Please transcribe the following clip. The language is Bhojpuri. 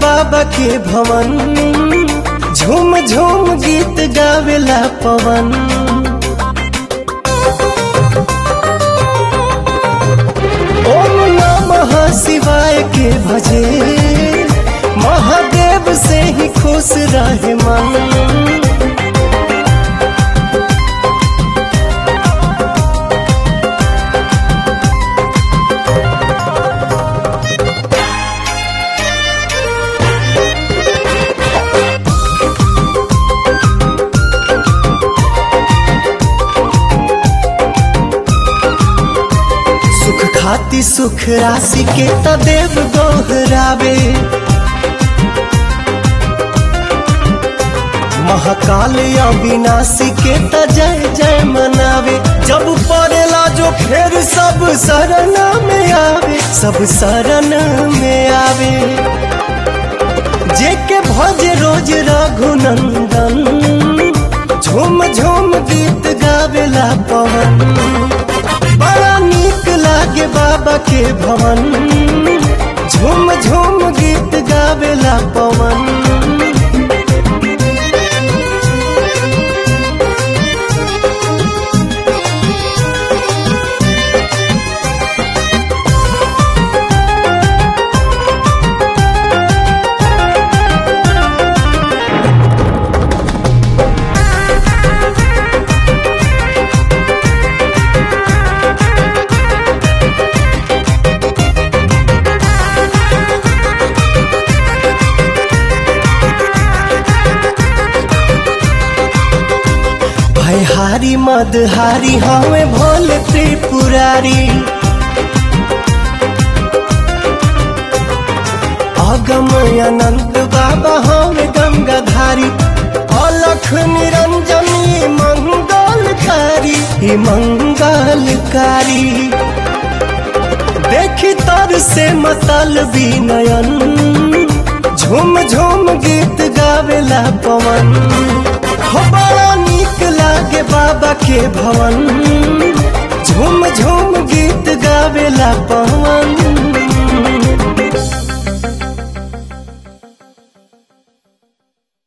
बाबा के भवन झूम झूम गीत गावेला पवन ओम नमः शिवाय के भजे महादेव से ही खुश रहे मन सुख खाती सुख राशि के त देव दोहरावे महाकाल अविनाशी के त जय जय मनावे जब पड़ेला जो फिर सब शरण में आवे सब शरण में आवे जे के भज रोज रघुनंदन झूम झूम गीत गावेला पवन बड़ा नीक लागे बाबा के भवन झूम झूम गीत गावेला पवन भयहारी मदहारी हमें भोल त्रिपुरारी अगम अनंत बाबा हमें गंगाधारी अलख निरंजनी मंगलकारी ई मंगलकारी देखी तर से मतल नयन झूम झूम गीत गावेला पवन हो बड़ा नीक लागे बाबा के भवन झूम झूम गीत गावेला पवन